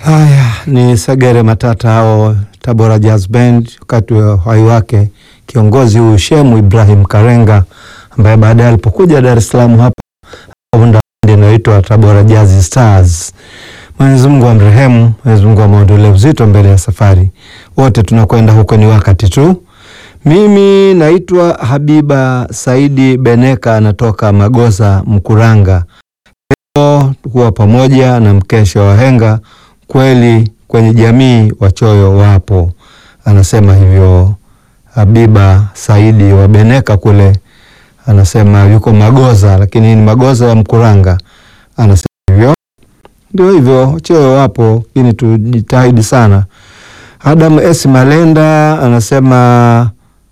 Haya ni Segere Matata hao Tabora Jazz Band, wakati wa uhai wake kiongozi huyu Shemu Ibrahim Karenga ambaye baadaye alipokuja Dar es Salaam hapa akaunda bendi inayoitwa Tabora Jazz Stars. Mwenyezi Mungu amrehemu, Mwenyezi Mungu amwondolee uzito mbele ya safari. Wote tunakwenda huko, ni wakati tu. Mimi naitwa Habiba Saidi Beneka, anatoka Magoza Mkuranga. Leo kuwa pamoja na mkesha wa henga kweli kwenye jamii wachoyo wapo, anasema hivyo Habiba Saidi wa Beneka kule, anasema yuko Magoza, lakini ni Magoza ya Mkuranga. Anasema hivyo, ndio hivyo, wachoyo wapo, lakini tujitahidi sana. Adam S Malenda anasema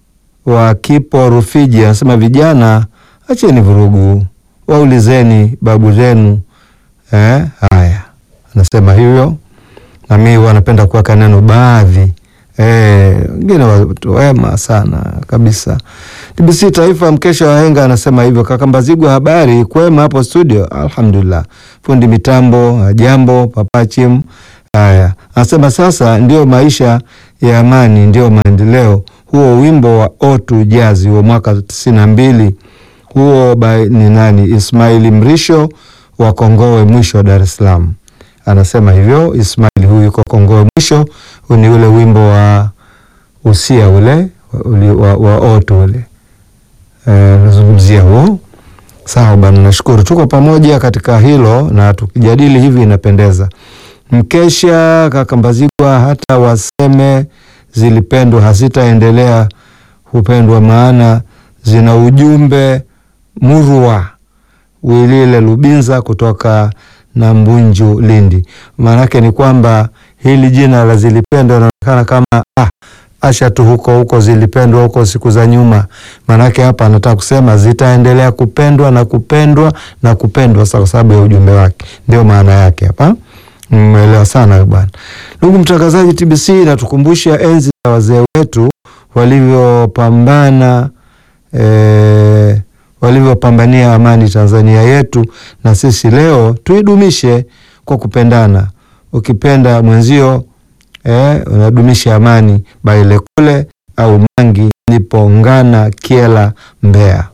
wa Kipo Rufiji, anasema vijana, acheni vurugu, waulizeni babu zenu. Eh, haya anasema hivyo na mimi wanapenda kuweka neno baadhi wengine, eh, watu wema sana kabisa. TBC Taifa, mkesha wa henga anasema hivyo. Kaka Mbazigwa, habari kwema hapo studio? Alhamdulillah. Fundi mitambo, jambo papachim. Haya, anasema sasa ndio maisha ya amani, ndio maendeleo. Huo wimbo wa Otu Jazi wa mwaka tisini na mbili huo by ni nani? Ismaili Mrisho wa Kongowe mwisho Dar es Salaam anasema hivyo. Ismail huyu yuko Kongowe mwisho, ni ule wimbo wa usia ule wa, wa otu ule nazungumzia e, huo. Sawa bana, nashukuru tuko pamoja katika hilo na tukijadili hivi inapendeza. Mkesha kaka Mbazigwa, hata waseme zilipendwa hazitaendelea hupendwa, maana zina ujumbe murwa. Wilile Lubinza kutoka na Mbunju Lindi. Maanake ni kwamba hili jina la zilipendwa inaonekana kama ah, acha tu huko huko zilipendwa huko siku za nyuma. Maanake hapa anataka kusema zitaendelea kupendwa na kupendwa na kupendwa kwa sababu ya ujumbe wake, ndio maana yake hapa. Mmeelewa sana bwana. Ndugu mtangazaji, TBC inatukumbusha enzi za wazee wetu walivyopambana eh, walivyopambania amani Tanzania yetu, na sisi leo tuidumishe kwa kupendana. Ukipenda mwenzio eh, unadumisha amani. Baile kule au Mangi nipo Ngana Kiela Mbeya,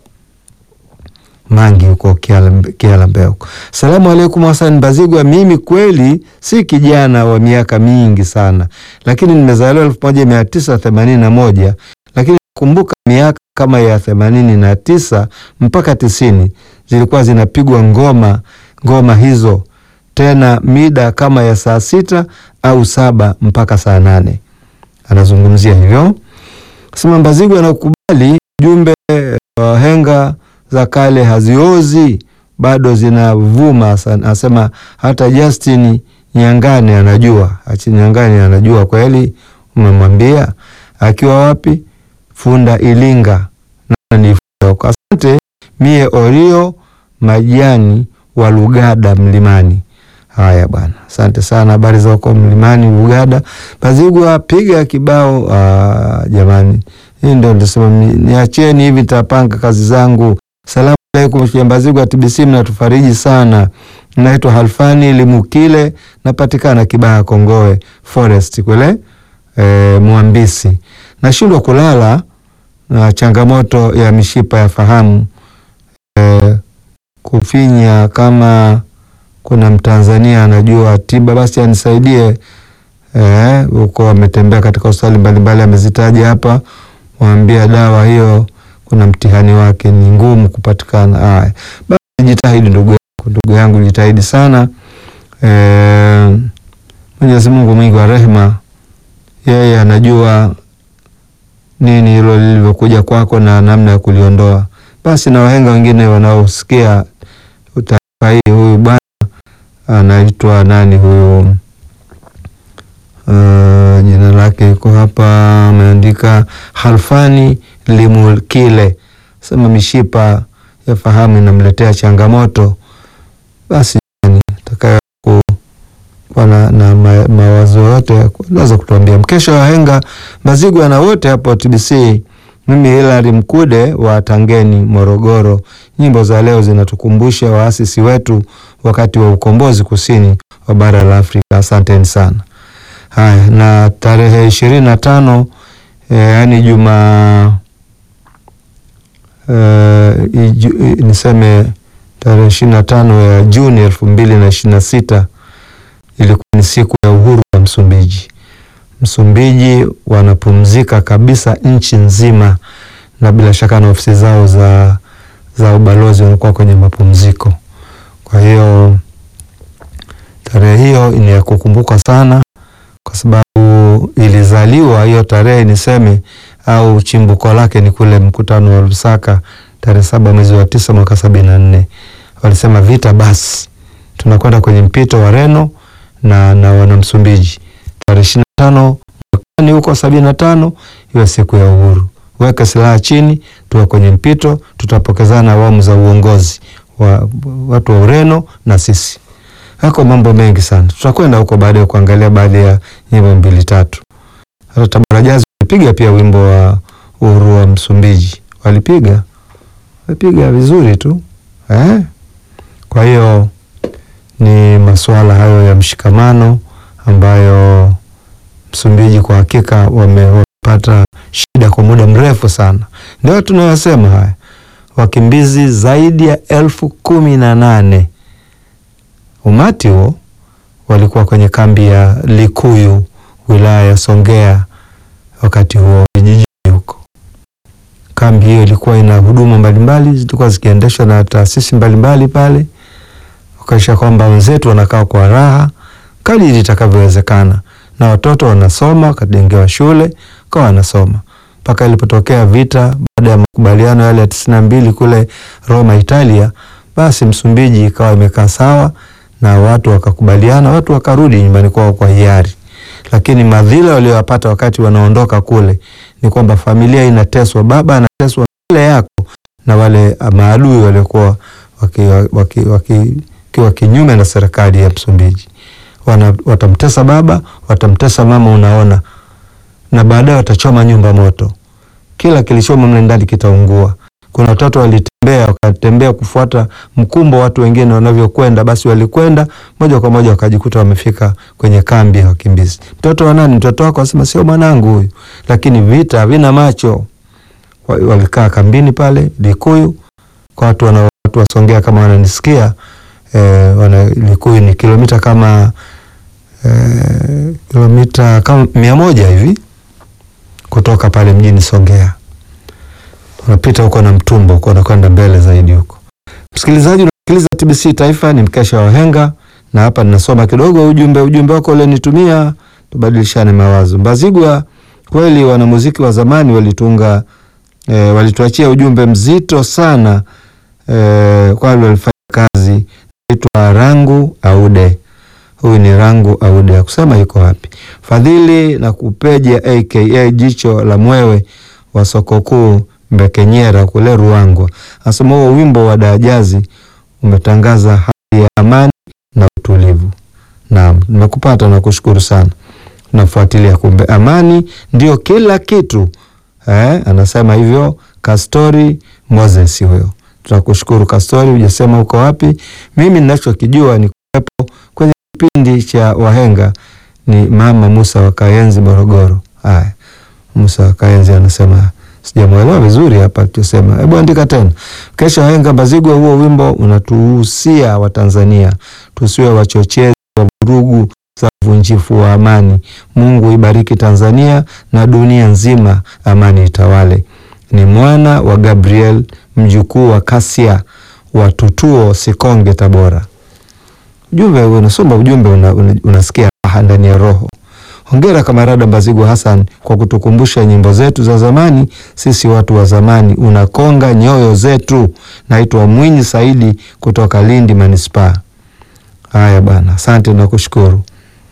Mangi huko Kiela Mbeya huko. Salamu alaikum Hassan Mbazigwa, mimi kweli si kijana wa miaka mingi sana, lakini nimezaliwa elfu moja mia tisa themanini na moja lakini kumbuka miaka kama ya themanini na tisa mpaka tisini zilikuwa zinapigwa ngoma ngoma hizo, tena mida kama ya saa sita au saba mpaka saa nane. Anazungumzia hivyo sema Mbazigwa anakubali jumbe wa henga za kale haziozi, bado zinavuma. Asema hata Justin Nyangani anajua, achi Nyangani anajua kweli. Umemwambia akiwa wapi? Funda Ilinga ni asante. Mie Orio Majani wa Lugada Mlimani. Haya bwana, asante sana. Habari za huko Mlimani Lugada. Mbazigwa piga kibao. Aa, jamani, hii ndio ndisema niacheni hivi, nitapanga kazi zangu. Salamu alaikum Mbazigwa, TBC mnatufariji sana. Naitwa Halfani Limukile, napatikana Kibaha Kongowe Forest kule e, Mwambisi. Nashindwa kulala na changamoto ya mishipa ya fahamu e, kufinya. Kama kuna Mtanzania anajua tiba basi anisaidie huko. E, ametembea katika hospitali mbalimbali amezitaja hapa, waambia dawa hiyo kuna mtihani wake, ni ngumu kupatikana. Haya basi, jitahidi ndugu yangu, ndugu yangu jitahidi sana. E, Mwenyezi Mungu mwingi wa rehema, yeye anajua nini hilo lilivyokuja kwako na namna ya kuliondoa. Basi na wahenga wengine wanaosikia taarifa hii, huyu bwana anaitwa nani huyu? Uh, jina lake iko hapa, ameandika Halfani Limukile, sema mishipa ya fahamu inamletea changamoto. Basi atakaye kuwa na, na ma, mawazo yote naweza kutuambia. Mkesha wa henga Mbazigwa na wote hapo TBC. Mimi Hilary Mkude wa Tangeni, Morogoro. Nyimbo za leo zinatukumbusha waasisi wetu wakati wa ukombozi kusini wa bara la Afrika. Asanteni sana. Haya, na tarehe ishirini na tano eh, yaani juma eh, iju- niseme tarehe ishirini na tano ya Juni elfu mbili na ishirini na sita ilikuwa ni siku ya uhuru wa Msumbiji. Msumbiji wanapumzika kabisa nchi nzima, na bila shaka na ofisi zao za, za ubalozi wanakuwa kwenye mapumziko. Kwa hiyo tarehe hiyo ni ya kukumbuka sana, kwa sababu ilizaliwa hiyo tarehe niseme, au chimbuko lake ni kule mkutano wa Lusaka tarehe saba mwezi wa tisa mwaka sabini na nne. Walisema vita basi, tunakwenda kwenye mpito wa Reno na, na wana Msumbiji tarehe ishirini na tano mwakani huko sabini na tano iwe siku ya uhuru. Weka silaha chini, tuwe kwenye mpito, tutapokezana awamu za uongozi wa watu wa Ureno na sisi. Hako mambo mengi sana, tutakwenda huko baadaye kuangalia baadhi ya nyimbo mbili tatu. Hata Tabora Jazz walipiga pia wimbo wa uhuru wa Msumbiji, walipiga walipiga vizuri tu eh? Kwa hiyo ni masuala hayo ya mshikamano ambayo Msumbiji kwa hakika wame- wamepata shida kwa muda mrefu sana. Ndio tunayosema haya, wakimbizi zaidi ya elfu kumi na nane umati huo walikuwa kwenye kambi ya Likuyu wilaya ya Songea wakati huo vijijini huko. Kambi hiyo ilikuwa ina huduma mbalimbali zilikuwa zikiendeshwa na taasisi mbalimbali pale, wakaisha kwamba wenzetu wanakaa kwa raha kadiri itakavyowezekana, na watoto wanasoma, wakajengewa shule kwa wanasoma mpaka ilipotokea vita baada ya makubaliano yale ya tisini na mbili kule Roma, Italia, basi Msumbiji ikawa imekaa sawa na watu wakakubaliana, watu wakarudi nyumbani kwao kwa hiari. Lakini madhila waliyopata wakati wanaondoka kule ni kwamba familia inateswa, baba anateswa mbele yako na wale maadui waliokuwa wakiwa waki, waki, waki, kinyume na serikali ya Msumbiji. Wana, watamtesa baba, watamtesa mama, unaona, na baadaye watachoma nyumba moto, kila kilichomo mle ndani kitaungua. Kuna watoto walitembea wakatembea kufuata mkumbo watu wengine wanavyokwenda, basi walikwenda moja kwa moja wakajikuta wamefika kwenye kambi ya wakimbizi. Mtoto wa nani? Mtoto wako? Asema sio mwanangu huyu, lakini vita vina macho. Walikaa kambini pale Likuyu, kwa watu wana watu wasongea kama wananisikia eh, wana Likuyu ni kilomita kama eh, kilomita kama mia moja hivi kutoka pale mjini Songea unapita huko na Mtumbo huko unakwenda mbele zaidi huko. Msikilizaji, unasikiliza TBC Taifa, ni mkesha wa wahenga, na hapa ninasoma kidogo ujumbe ujumbe wako ulionitumia, tubadilishane mawazo. Mbazigwa, kweli wanamuziki wa zamani walitunga e, walituachia ujumbe mzito sana e, kwani walifanya kazi itwa Rangu Aude. Huyu ni Rangu Aude, akusema yuko wapi? Fadhili na Kupeja aka jicho la mwewe wa soko kuu Mbekenyera kule Ruangwa, asema huo wimbo wa Dajazi umetangaza hali ya amani na utulivu. Naam, nimekupata na kushukuru sana, nafuatilia. Kumbe amani ndio kila kitu eh, anasema hivyo Kastori Moses huyo. Tunakushukuru Kastori, hujasema uko wapi. Mimi ninachokijua ni kuwepo kwenye kipindi cha wahenga ni Mama Musa wa Kayenzi Morogoro. Haya, Musa wa Kayenzi anasema sijamwelewa vizuri hapa tusema. Hebu andika tena. Kesho wahenga Mbazigwa, huo wimbo unatuhusia Watanzania tusiwe wachochezi wa vurugu za uvunjifu wa amani. Mungu ibariki Tanzania na dunia nzima, amani itawale. Ni mwana wa Gabriel, mjukuu wa Kasia wa Tutuo, Sikonge, Tabora. Ujumbe unasoma ujumbe una, una, unasikia raha ndani ya roho. Hongera kamarada Mbazigwa Hassan kwa kutukumbusha nyimbo zetu za zamani. Sisi watu wa zamani, unakonga nyoyo zetu. Naitwa Mwinyi Saidi kutoka Lindi Manispaa. Haya bana, asante na kushukuru.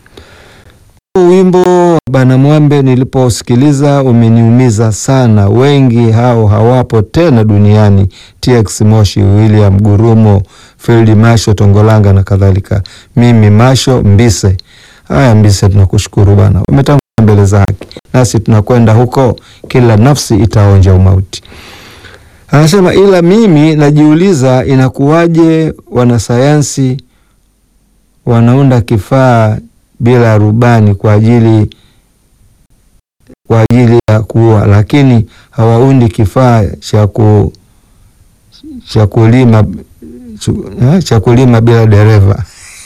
Wimbo bana Mwambe niliposikiliza umeniumiza sana. Wengi hao hawapo tena duniani, TX Moshi, William Gurumo, Field Masho Tongolanga na kadhalika. Mimi Masho Mbise. Haya Mbise, tunakushukuru bana, umetangulia mbele za haki, nasi tunakwenda huko, kila nafsi itaonja umauti. Anasema ila mimi najiuliza inakuwaje wanasayansi wanaunda kifaa bila rubani kwa ajili kwa ajili ya kuua, lakini hawaundi kifaa cha ku cha kulima cha kulima bila dereva.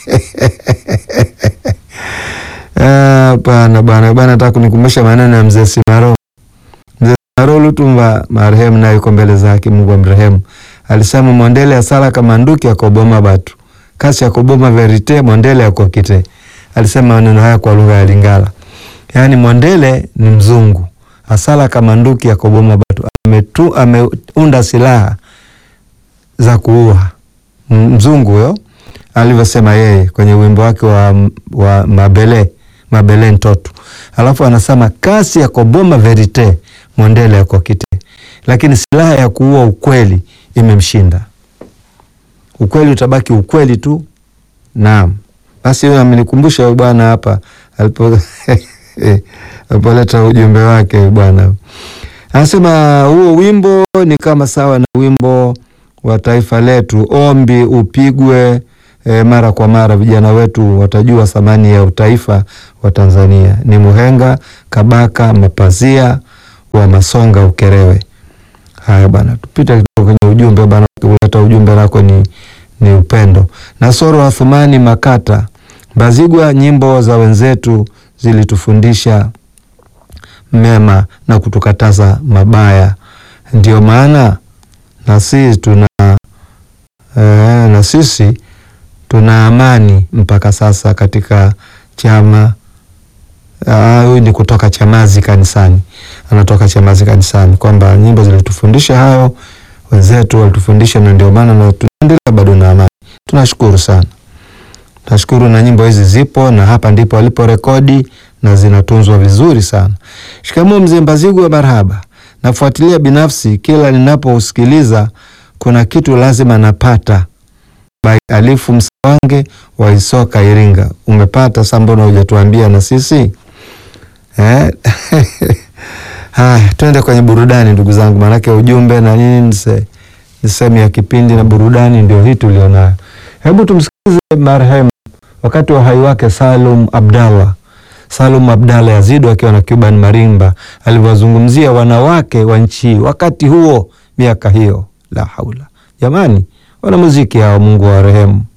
Hapana bwana bwana, nataka kunikumbusha maneno ya mzee Simaro. Mzee Simaro Lutumba marehemu, naye yuko mbele zake, Mungu amrehemu, alisema mondele asala kama nduki akoboma batu kasi akoboma verite mondele akokite. Alisema maneno haya kwa lugha ya Lingala, yaani mondele ni mzungu, asala kama nduki akoboma batu, ametu ameunda silaha za kuua mzungu huyo alivyosema yeye kwenye wimbo wake wa, wa Mabele Mabele Ntoto. Alafu anasema kasi ya koboma verite mondele yako kite, lakini silaha ya kuua ukweli imemshinda. Ukweli utabaki ukweli tu. Naam, basi huyo amenikumbusha bwana hapa alipo alipoleta ujumbe wake bwana, anasema huo wimbo ni kama sawa na wimbo wa taifa letu, ombi upigwe E, mara kwa mara vijana wetu watajua thamani ya utaifa wa Tanzania. Ni Muhenga Kabaka Mapazia wa Masonga Ukerewe. Haya bwana, tupite kidogo kwenye ujumbe bwana, kuleta ujumbe lako ni, ni upendo. Nasoro Athumani Makata Mbazigwa, nyimbo za wenzetu zilitufundisha mema na kutukataza mabaya, ndio maana na sisi tuna e, na sisi tuna amani mpaka sasa katika chama. Huyu ni kutoka Chamazi kanisani, anatoka Chamazi kanisani, kwamba nyimbo zilitufundisha hayo, wenzetu walitufundisha, na ndio maana na tunaendelea bado na amani. Tunashukuru sana, tunashukuru na nyimbo hizi zipo na hapa ndipo walipo rekodi na zinatunzwa vizuri sana. Shikamoo mzee Mbazigwa, marhaba. Nafuatilia binafsi, kila ninapousikiliza kuna kitu lazima napata By Alifu Msawange wa Isoka Iringa. Umepata sa, mbona hujatuambia na sisi eh? Haya, twende kwenye burudani ndugu zangu, maanake ujumbe na nini ni sehemu ya kipindi na burudani ndio hii tulionayo. Hebu tumsikilize marehemu wakati wa uhai wake Salum Abdallah, Salum Abdallah Yazidu akiwa na Cuban Marimba alivyozungumzia wanawake wa nchi wakati huo, miaka hiyo. La haula jamani, wanamuziki hao, Mungu wa rehemu.